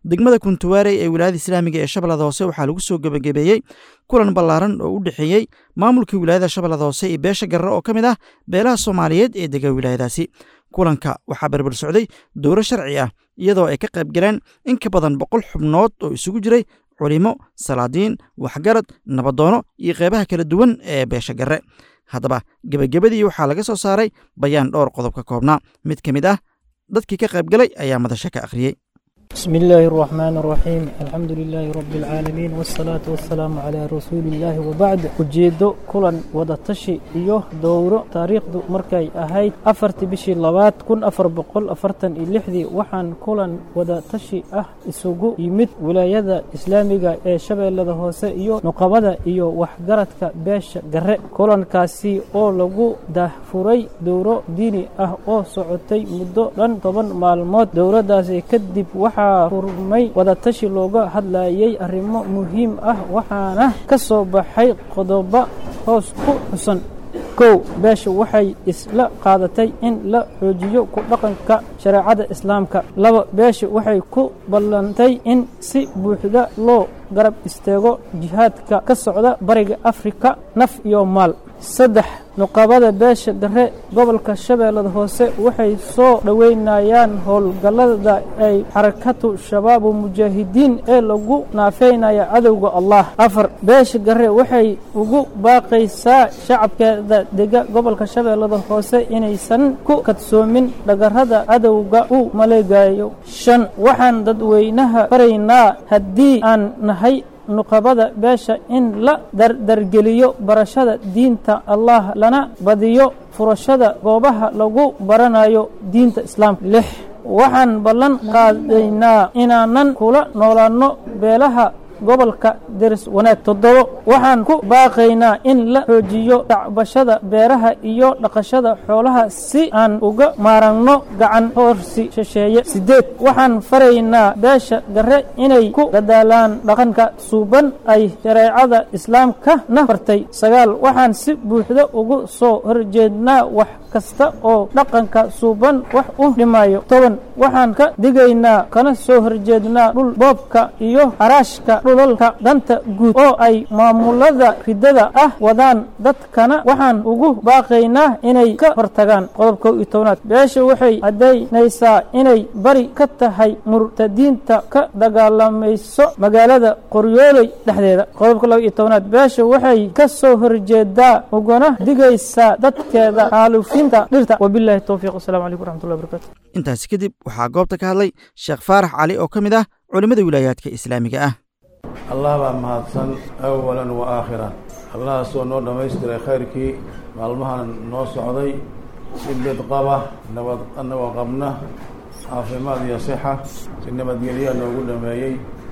degmada kuntuwaarey ee wilaayada islaamiga ee shabeellada hoose waxaa lagu soo gebagabeeyey kulan ballaaran oo u dhexeeyey maamulkii wilaayada shabeellada hoose iyo beesha garre oo ka mid ah beelaha soomaaliyeed ee dega wilaayadaasi kulanka waxaa berber socday dowro sharci ah iyadoo ay ka qayb galeen in ka badan boqol xubnood oo isugu jiray culimo salaadiin waxgarad nabadoono iyo qeybaha kala duwan ee beesha garre haddaba gebagabadii waxaa laga soo saaray bayaan dhowr qodob ka koobnaa mid ka mid ah dadkii ka qayb galay ayaa madasha ka akhriyey بسم الله الرحمن الرحيم الحمد لله رب العالمين والصلاة والسلام على رسول الله وبعد ujeedo kulan wada tashi iyo dowro taariikhdu markay ahayd afartii bishii labaad kun afar boqol afartan iyo lixdii waxaan kulan wada tashi ah isugu yimid wilaayada islaamiga ee shabeellada hoose iyo nuqabada iyo waxgaradka beesha gare kulankaasi oo lagu dahfuray dowro diini ah oo socotay muddo dhan toban maalmood dowradaasi kadib waxaa furmay wadatashi looga hadlayay arrimo muhiim ah waxaana ka soo baxay qodobo hoos ku xusan kow beesha waxay isla qaadatay in la xoojiyo ku dhaqanka shareecada islaamka laba beesha waxay ku ballantay in si buuxda loo garab istaago jihaadka ka socda bariga afrika naf iyo maal saddex nuqabada beesha gare gobolka shabeellada hoose waxay soo dhoweynayaan howlgallada ay xarakatu shabaabu mujaahidiin ee lagu naafeynaya cadowga allah afar beesha gare waxay ugu baaqaysaa shacabkeeda dega gobolka shabeellada hoose inaysan ku kadsoomin dhagarrada cadowga u maleegayo shan waxaan dadweynaha faraynaa haddii aan nahay nuqabada beesha in la dardargeliyo barashada diinta allah lana badiyo furashada goobaha lagu baranayo diinta islaamka lix waxaan ballan qaadaynaa inaanan kula noolaanno beelaha gobolka deris wanaag toddobo waxaan ku baaqaynaa in la xoojiyo dacbashada beeraha iyo dhaqashada xoolaha si aan uga maaragno gacan hoorsi shisheeye siddeed waxaan faraynaa beesha gare inay ku dadaalaan dhaqanka suuban ay shareecada islaamka na fartay sagaal waxaan si buuxda ugu soo horjeednaa wax kasta oo dhaqanka suuban wax u dhimayo toban waxaan ka digaynaa kana soo horjeednaa dhul boobka iyo haraashka dhulalka danta guud oo ay maamulada ridada ah wadaan dadkana waxaan ugu baaqaynaa inay ka hortagaan qodobka iyo tobnaad beesha waxay caddaynaysaa inay bari ka tahay murtadiinta ka dagaalamayso magaalada qoryooley dhexdeeda qodobka laba iyo tobnaad beesha waxay ka soo horjeedaa ugana digaysaa dadkeeda xaalufinta dhirta wabilahi towfiiq wasalaamu calaykum waraxmatullahi wabarakatu intaasi kadib waxaa goobta ka hadlay sheekh faarax cali oo ka mid ah culimmada wilaayaadka islaamiga ah allah baa mahadsan awalan wa aakhiran allahaasoo noo dhammaystiray khayrkii maalmahan noo socday si bid qaba nabad nabad qabna caafimaad iyo sixa si nabadgelyaa noogu dhameeyey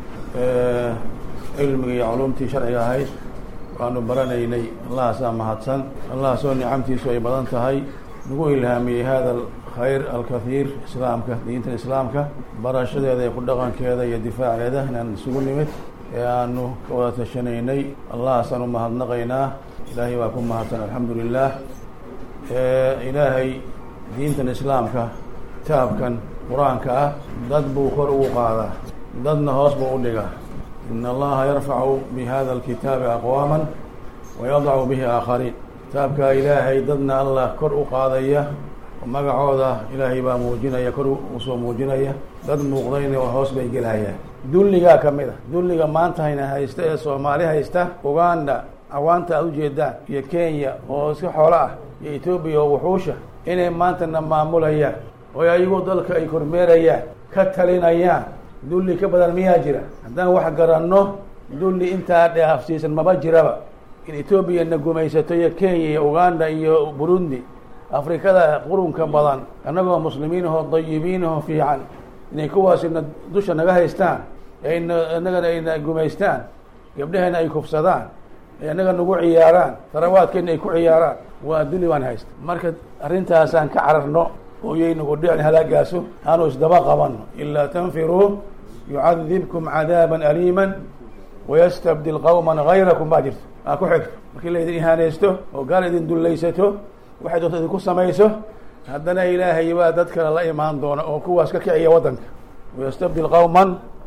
cilmiga iyo culumtii sharciga ahayd waanu baranaynay allahaasaa mahadsan allahaasoo nicamtiisu ay badan tahay nagu ilhaamiyey hada alkhayr alkathiir islaamka diinta islaamka barashadeeda iyo ku dhaqankeeda iyo difaaceeda inaan isugu nimid ee aanu ka wada tashanaynay allahaasaan u mahadnaqaynaa ilaahay baa ku mahadsan alxamdu lilah ilaahay diintan islaamka kitaabkan qur-aanka ah dad buu kor ugu qaadaa dadna hoos buu u dhigaa in allaha yarfacu bi hada alkitaabi aqwaama wayadacu bihi aakhariin kitaabkaa ilaahay dadna allah kor u qaadaya magacooda ilaahay baa muujinaya kor usoo muujinaya dad muuqdayna hoos bay gelayaan dulligaa ka mid a dulliga maanta hayna haysta ee soomaali haysta uganda awaanta aad ujeedaan iyo kenya oo iska xoolo ah iyo etoobiya oo wuxuusha inay maantana maamulayaan oo ayagu dalka ay kormeerayaan ka talinayaan dulli ka badan miyaa jira haddaan wax garanno dulli intaa dhaafsiisan maba jiraba in etoobiya na gumaysato iyo kenya iyo uganda iyo burundi afrikada qurunka badan annagoo muslimiin ahoo dayibiin ahoo fiican inay kuwaasina dusha naga haystaan ayna innagana ayna gumaystaan gabdhahayna ay kufsadaan ay annaga nagu ciyaaraan darawaadkeena ay ku ciyaaraan waa duli baan haysta marka arrintaasaan ka cararno ooyay nagu dhicin halaagaaso aanu isdaba qabanno ilaa tanfiruu yucadibkum cadaaban aliiman wayastabdil qawman gayrakum baa jirto aa ku xigto markii laydin ihaanaysto oo gaal idin dullaysato waxay doonta idinku samayso haddana ilaahay baa dad kale la imaan doona oo kuwaas ka kiciya waddanka wayastabdil qawman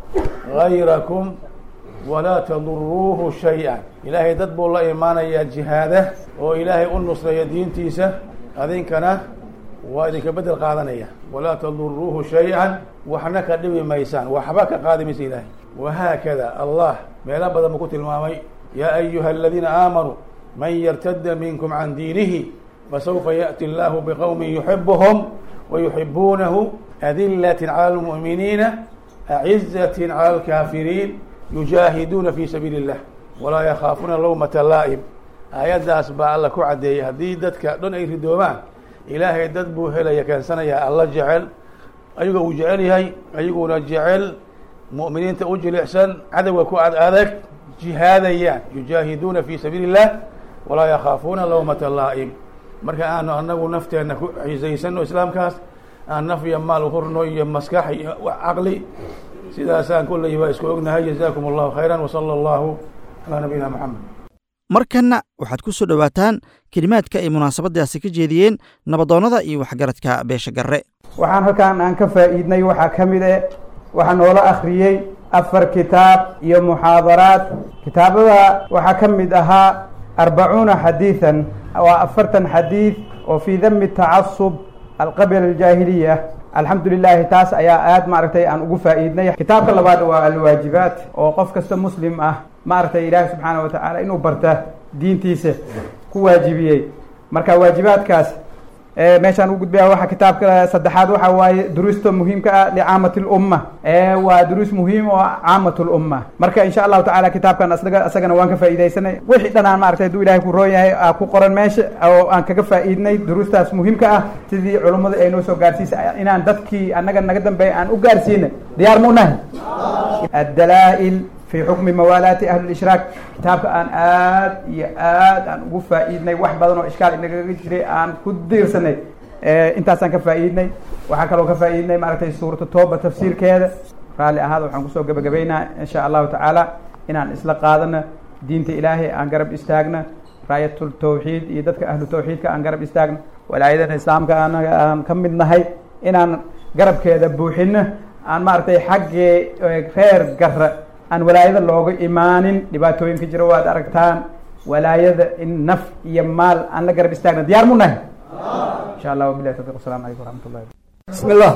gayrakum walaa taduruuhu shay-an ilaahay dad buu la imaanayaa jihaada oo ilaahay u nusreeya diintiisa adinkana waa idinka bedel qaadanaya walaa taduruuhu shay-an waxna ka dhibi maysaan waxba ka qaadi maysa ilaahay wahaakada allah meelo badan buu ku tilmaamay yaa ayuha aladiina aamanuu man yartada minkum can diinihi fasawfa yaأti allahu bqowmi yuxibuhum wayuxibuunahu adilat calى اlmuؤminiina acizaة calى اlkaafiriin yujaahiduuna fi sabiili اllah walaa yakhaafuuna lawmata laa'im aayaddaas baa alla ku caddeeyay haddii dadka dhan ay ridoomaan ilaahay dad buu helaya keensanayaa alla jecel ayagoo uu jecel yahay ayaguna jecel mu'miniinta u jilicsan cadowga ku ad adag jihaadayaan yujaahiduuna fi sabiili اllah walaa yakhaafuuna lawmata laa'im marka aanu anagu nafteenna ku xiisaysano islaamkaas aan naf iyo maal uhurno iyo maskax iyo caqli sidaasaan kulley waa isku ognahay jazakum allahu khayra wsala allahu calaa nabiyina moxamed markanna waxaad ku soo dhowaataan kelimaadka ay munaasabadaasi ka jeediyeen nabadoonnada iyo waxgaradka beesha garre waxaan halkaan aan ka faa'iidnay waxaa ka mid eh waxaa noola akhriyey afar kitaab iyo muxaadaraad kitaabada waxaa ka mid ahaa arbacuuna xadiidan waa afartan xadiid oo fii dami tacasub alqabila aljaahiliya alxamdu lilaahi taas ayaa aad maaragtay aan ugu faa'iidnay kitaabka labaad waa alwaajibaat oo qof kasta muslim ah maaragtay ilaahi subxaana wa tacaala inuu barta diintiisa ku waajibiyey marka waajibaadkaas meeshaan u gudbaya waxa kitaabka saddexaad waxa waaye duruusta muhiimka ah licaamati lumma waa duruus muhiim oo caamat lumma marka insha allahu tacala kitaabkan asga asagana waan ka faa'iidaysanay wixii dhanaan maaragtay hadduu ilahay ku roon yahay aa ku qoran meesha oo aan kaga faa'iidnay duruustaas muhiimka ah sidii culummada ay noo soo gaarsiisay inaan dadkii annaga naga dambeeya aan u gaarsiina diyaar mu nahay addalaa'il fi xukmi mawaalaati ahli lishraak kitaabka aan aad iyo aad aan ugu faa'iidnay wax badan oo ishkaal inagaga jiray aan ku diirsanay intaasaan ka faa'iidnay waxaa kaloo ka faa'iidnay maaragtay suuratu tooba tafsiirkeeda raalli ahaada waxaan kusoo gebagabaynaa insha allahu tacaala inaan isla qaadano diinta ilaahay aan garab istaagna raayatul tawxiid iyo dadka ahlu tawxiidka aan garab istaagno walaayadana islaamka anaga aan ka mid nahay inaan garabkeeda buuxino aan maaragtay xaggee reer garra aan walaayada looga imaanin dhibaatooyinka jira waad aragtaan walaayada in naf iyo maal aan la garab istaagna diyaar mu nahay insha allah wabilahi tawfiq wasalamu calaykum waraxmat ullahi bismi illah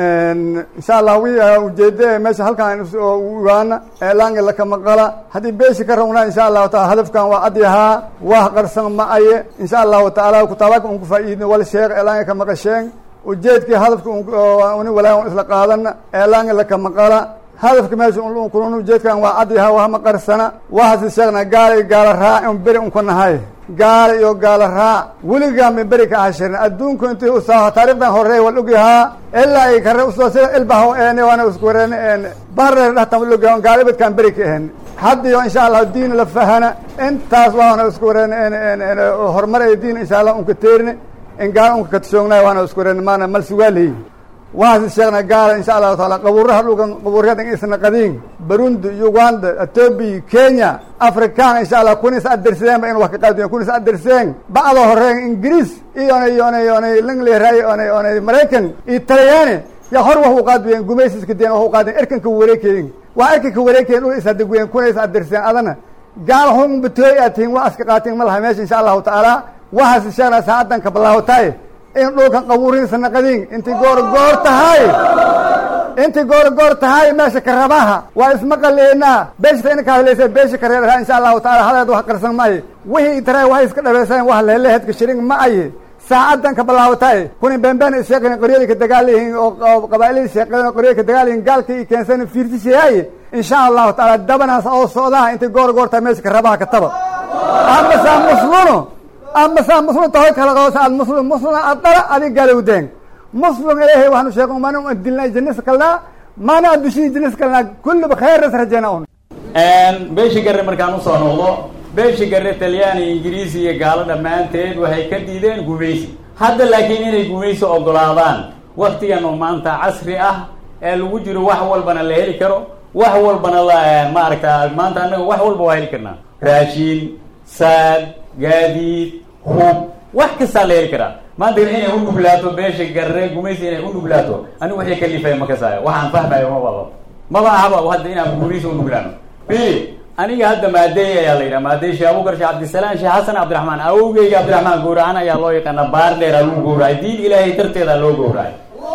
insha allah wi ujeede meesha halkaan ugaana eelaangi lakamaqala haddii beeshi ka rawnaa insha allahu taala hadafkan waa adyahaa wah qarsan ma aye insha allahu taala kutaabaka un ku faa'iidna wal sheekh eelaangi kamaqasheen ujeedkii hadafka uni walaayan isla qaadana eelaangi lakamaqala hadafka meesha kun ujeedkan waa adyaha wahama qarsana wahasi sheegna gaala iyo gaala raac un beri unka nahay gaala iyo gaala raac weligaa min beri ka ahashirin adduunku intii usaa taarikhdan horey wal ogyahaa ilaa ay kare usoo sida ilbaho eene waana isku wareene eene bareer dhahtan wal ogyaha gaalibadkaan beri ka ahen haddiyo insha allah diin la fahana intaas waana isku wareene ene ene ene horumar ay diin insha allah unka teerine in gaala unka katashoognaay waana isku wareene maana mal sugaaleyi waxaasi sheegna gaala insha allahu taala qabuuraha dhulkan qabuuryadan isna qadiin burundi uganda etoobiya kenya afrikaan insha allah kunis aderseen ba in wax ka qaadiyen kunis aderseen bacda horeen ingiriis iyona iyona iyona lingleray ona ona maraykan iyo talyaani ya hor wax u qaadiyen gumaysiska deen wax u qaadiyen erkanka wareekeyin waa erkanka wareekeyin dhul isadeguyen kuna is aderseen adana gaala hun batooy aad tihiin waa iska qaatiin ma laha meesha insha allahu tacaala waxaasi sheegna saacadan ka bilaawataay in dhulkan qabuurihiisa naqadiin intii goor goor tahay intii goor goor tahay meesha karabaha waa ismaqaleynaa beeshta inaka hadlaysa beesha kareeraha insha allahu taala haleed wax qarsan maayo wixii tara waxay iska dhabeyseen wax leheleheedka shirin ma aye saacadan ka bilaawataay kuni beenbeen isheeqin qoryadii ka dagaalayihiin oo qabaa'ilada sheeqeen qoryada ka dagaalayihin gaalka iyo keensan fiirtishayaye insha allahu taala dabanaas oo socdaha intii goor goor tahay meesha karabaha ka taba amasa musluno amasa muslim tahoy kala qoosa ad muslim muslim adala adig galowdeen muslim ilahay waxaanu sheego mana dilnay jinis kalnaa mana adushii jinis kalnaa kulliba khayras rajayna un beeshi garre markaan usoo noqdo beeshi garre talyaani ingiriisi iyo gaalo dhammaanteed waxay ka diideen gumaysi hadda laakiin inay gumaysi ogolaadaan waktigan oo maanta casri ah ee lagu jiro wax walbana la heli karo wax walbana la maaragta maanta annaga wax walba waa heli karnaa raashiin saad gaadiid hub wax kastaa la heli karaa maanta inay u nuglaato beesha garre gumaysi inay u nuglaato anigu waxay kalifaya ma kasaayo waxaan fahmayo ma wado maba ahaba hadda inaan guurihiisa u nuglaano bili aniga hadda maadeey ayaa la yidhaha maadeey sheekh abubakar sheekh cabdisalaam sheekh xasan cabdiraxmaan awowgeyga cabdiraxmaan gowracan ayaa loo yaqaana baar dheeraa lagu gowracay diin ilaahay darteedaa loo gowracay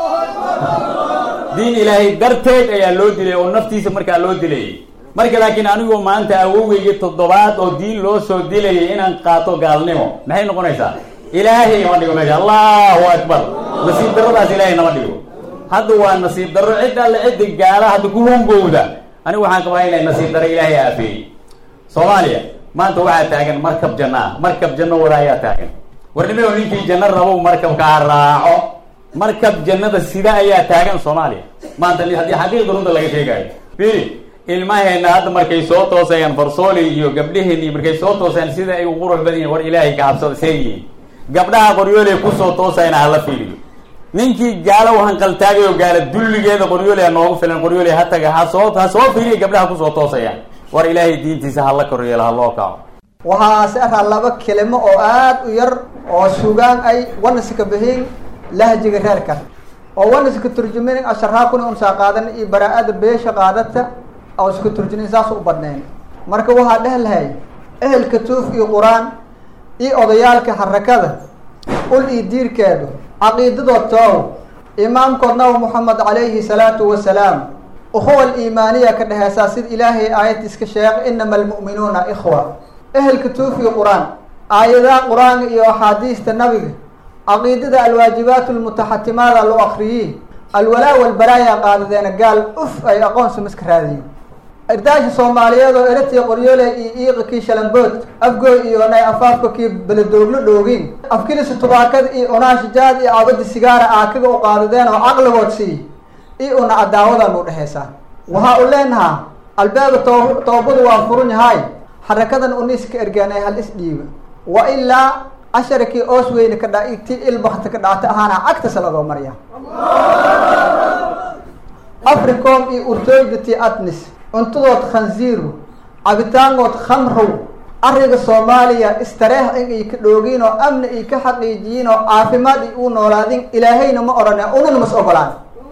diin ilaahay darteed ayaa loo dilay oo naftiisa markaa loo dilayay marka laakiin anigoo maanta awowgeyga toddobaad oo diin loo soo dilayay inaan qaato gaalnimo maxay noqonaysaa ilaahay nama dhigo meesha allahu akbar nasiib darradaas ilaahay nama dhigo hadda waa nasiib darro cid alle cidda gaala hadda ku hungowda anigu waxaan qabaa inay nasiib darro ilaahay aafeeyey soomaaliya maanta waxaa taagan markab janno ah markab janno wada ayaa taagan warnimao ninkii janno rabow markabkaa raaco markab jannada sida ayaa taagan soomaaliya maanta haddii xaqiiqda runta laga sheegayo fili ilmaheena hadda markay soo toosayaan farsooli iyo gabdhaheenii markay soo toosayaan sida ay u qurux badan yihin war ilaahay ka cabsada seegiyihin gabdhaha qoryooley kusoo toosayna hala fiiriyo ninkii gaalo hanqaltaagay oo gaala dulligeeda qoryooley ha noogu filan qoryooley ha taga ha soo ha soo fiiriya gabdhaha kusoo toosayaan war ilaahay diintiisa hala koryeelo ha loo kaco waxaa se araa laba kelimo oo aad u yar oo sugaan ay wanaska bihiin lahjiga reerkan oo wanaska turjumin asharaakuna unsaa qaadan iyo baraa-ada beesha qaadata oo iska turjumin saas u badnayn marka waxaa dheh lahay ehelka tuuf iyo qur-aan iyo odayaalka harakada ul iyo diirkeedu caqiidadood toow imaamkood nabi moxamed calayhi salaatu wasalaam ukhuwa aliimaaniya ka dheheysaa sida ilaahay aayad iska sheeg inama almu'minuuna ikhwa ehelka tuuf iyo qur-aan aayadaha qur-aanka iyo axaadiista nabiga caqiidada alwaajibaat lmutaxatimaada loo akriyey alwalaa walbaraaya qaadadeena gaal uf ay aqoonsi miska raadiyen ardaashi soomaaliyeed oo eratiya qoryoole iyo iiqa kii shalambood afgooy iyo nay afaafka kii beledooglo dhoogin afkilisa tubaakada iyo unaashijaad iyo cabadi sigaara aakaga u qaadadeen oo caqligood sii iyo una cadaawadan u dhexeysaa waxaa u leenahaa albaaba too toobadu waa furun yahay xarakadan uniska ergaanay hal isdhiiba wa ilaa casharakii oos weyne ka dha ti ilbakta ka dhaata ahaana cagtasa lagoo marya africom iyo urtooydati atnis cuntadood khanziiru cabitaangood khamrow ariga soomaaliya istareex in ay ka dhoogiin oo amni ay ka xaqiijiyiin oo caafimaad ay u noolaadin ilaahayna ma odhane unana mas ogolaan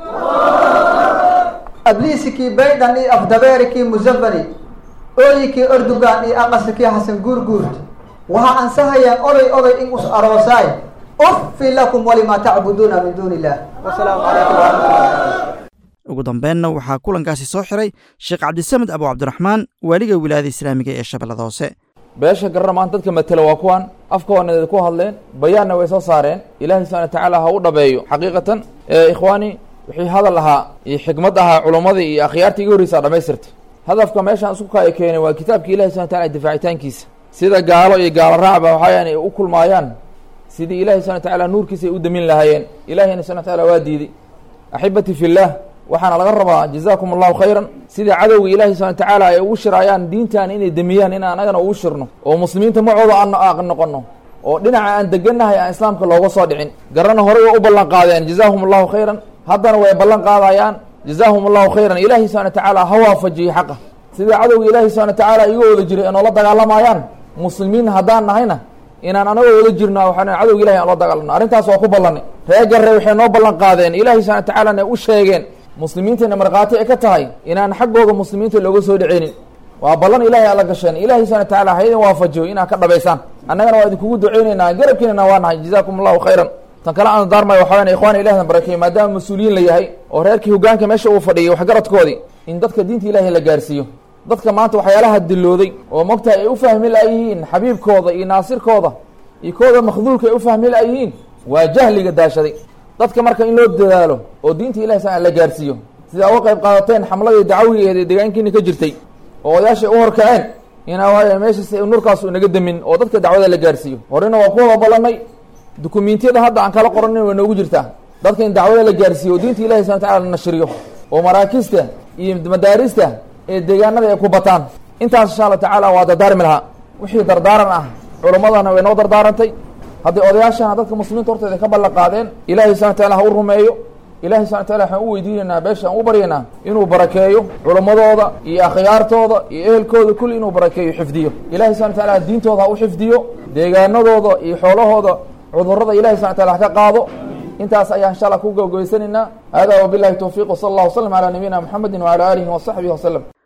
abliisikii baydan iyo afdabeerikii musafani ooyikii erdogan iyo aqasikii xasan guurguurt waxaa ansahayaan oday oday in us aroosaay uffi lakum walimaa tacbuduuna min duuni illah wasalaamu calaykum waraxmatullah ugu dambeenna waxaa kulankaasi soo xiray sheekh cabdisamed abu cabdiraxmaan waaliga wilaayada islaamiga ee shabeellada hoose beesha garra maanta dadka matela waa kuwan afkaoonadeeda ku hadleen bayaanna way soo saareen ilaahay subxana watacaala ha u dhabeeyo xaqiiqatan ikhwaani wixii hadal ahaa iyo xikmad ahaa culummadii iyo akhyaartii iga horreysaa dhamaystirtay hadafka meeshaan isku kaaya keenay waa kitaabka ilahi subana wataala difaacitaankiisa sida gaalo iyo gaalo raacba waxayaan ay u kulmaayaan sidii ilahi subana watacaala nuurkiisa ay u damin lahaayeen ilahiyna subana wataala waa diiday axibati fillah waxaana laga rabaa jazaakum allahu khayran sidai cadowga ilaahi subana watacaala ay ugu shiraayaan diintan inay demiyaan in anagana ugu shirno oo muslimiinta macooda aan noqono oo dhinaca aan degannahay aan islaamka looga soo dhicin garana horey waa u ballan qaadeen jazaahum allahu khayran haddana way ballan qaadayaan jazaahum allahu khayran ilaahi subana watacaala ha waafajiyey xaqa sidai cadowga ilaahi subana watacaala iga wada jiray ee noola dagaalamayaan muslimiin haddaan nahayna inaan anagoo wada jirno waxaan cadowga ilahi aan la dagaalano arrintaas waa ku ballanay ree garre waxay noo ballan qaadeen ilahi subana watacaalana u sheegeen muslimiintayna markhaati ay ka tahay inaan xaggooda muslimiinta looga soo dhiceynin waa ballan ilahay alla gasheen ilahi subana watacaala ha idin waafajiyo inaad ka dhabaysaan annagana waa idinkugu duceyneynaa garabkiinana waa nahay jazaakum allahu khayran tan kale aan daarmay waxa weyan ikhwana ilahna barakeey maadaama mas-uuliyiin la yahay oo reerkii hogaanka meesha uu fadhiyay waxgaradkoodii in dadka diinta ilahay la gaarsiiyo dadka maanta waxyaalaha dilooday oo mogtahay ay u fahmi laayihiin xabiibkooda iyo naasirkooda iyo kooda makhduulka ay u fahmi laayihiin waa jahliga daashaday dadka marka in loo dadaalo oo diinta ilahi sa la gaarsiiyo sidaa uga qayb qaadateen xamladii dacawigeed ee deegaankiina ka jirtay oo odayaashay u horkaceen inaa waaya meeshaas nurkaas inaga demin oo dadka dacwada la gaarsiiyo horena waa ku wada ballanay dukumiintiyada hadda aan kala qoranin way noogu jirtaa dadka in dacwada la gaarsiiyo oo diinta ilahi subana wataala la nashriyo oo maraakista iyo madaarista ee deegaanada ay ku bataan intaas insha alla tacaala waa dardaarmi lahaa wixii dardaaran ah culummadana way noo dardaarantay haddii odayaashana dadka muslimiinta horteeda ka ballan qaadeen ilahay subana wataala ha u rumeeyo ilahay subana wataala waxaan u weydiinaynaa beesha aan u baryaynaa inuu barakeeyo culummadooda iyo akhyaartooda iyo ehelkooda kulli inuu barakeeyo xifdiyo ilahay subana wataala diintooda ha u xifdiyo deegaanadooda iyo xoolahooda cudurrada ilahay subana wataala ha ka qaado intaas ayaan insha allah ku gabagabaysanaynaa hada wabilahi towfiiq wsala allah wslam calaa nabiyina muxamedi wacala aalihi wasaxbihi waslem